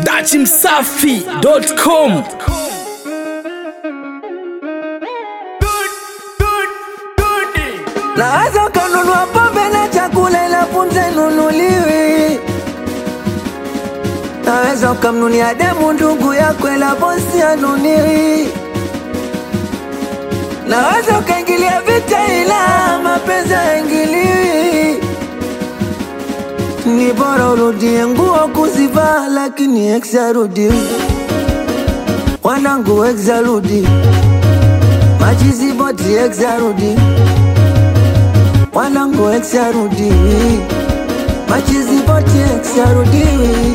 dachimsafi.com Naweza ukanunua pombe na chakula ila punze nunuliwi. Naweza ukamnunia demu ndugu yako ila bosi anuniwi. Naweza ukaingilia vita ila mapenzi haingiliwi. Ni bora urudie nguo kuzivaa, lakini ex arudi. Wanangu ex arudi, machizi boti ex arudi wanangu ex arudi, machizi boti ex arudi.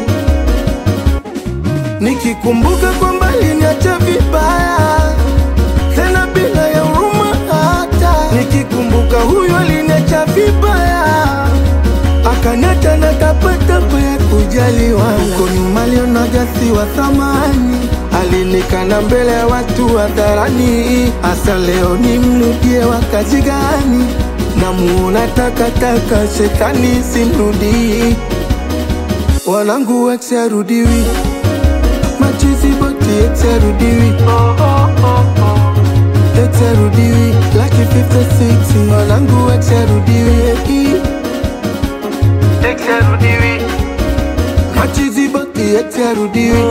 Nikikumbuka kwamba aliniacha vibaya tena bila ya huruma hata. Nikikumbuka huyo aliniacha vibaya akaniacha na tapatapa ya kujaliwa. Huko nyuma alionaga si wa thamani, alinikana mbele ya watu hadharani. Hasa leo nimrudie wakati gani? Namuona takataka, shetani simrudii. Wanangu ex arudiwi machizi boti ex arudiwi ex arudiwi laki 56 wanangu ex arudiwi ex arudiwi machizi boti ex arudiwi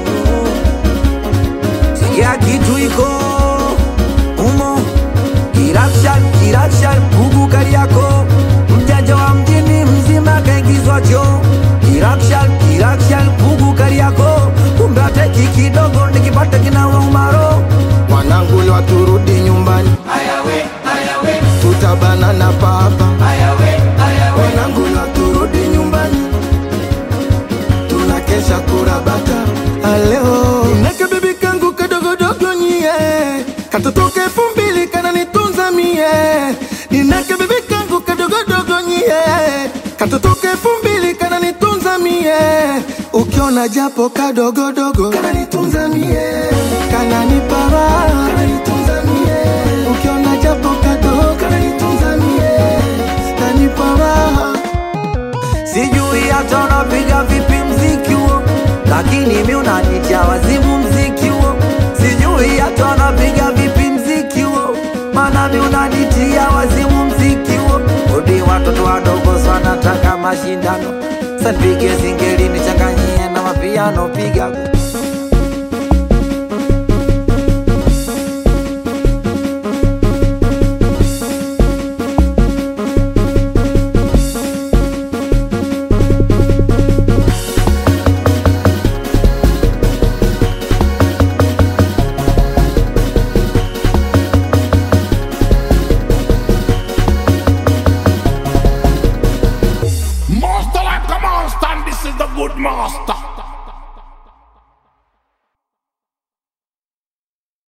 Sikia kitu iko umo, kirakshan kirakshan, gugu Kariako, mjanja wa mjini mzima kaingizwa choo. Kirakshan kirakshan, gugu Kariako, kumbe ateki kidogo nikipata kinawa umaro. wanangu leo turudi nyumbani tutabana na papa wanangu leo turudi nyumbani tunakesha kurabata aleo nake bibi kangu kadogodogo nyie katotoka elfu mbili kananitunza mie ninake bibi kangu kadogodogo nyie katotoka elfu mbili kananitunza mie ukiona japo kadogodogo kananitunza mie kananipara kananitunza mie ukiona japo kadogo kananitunza mie kanipara Sijui hata unapiga vipi mziki huo, lakini mi unanitia wazimu mziki huo. Sijui hata unapiga vipi mziki huo, maana mi unanitia wazimu mziki huo. Udi watoto wadogo sana taka mashindano, sanipige singeli nichanganyie na mapiano, piga Master like a monster, and this is the good master.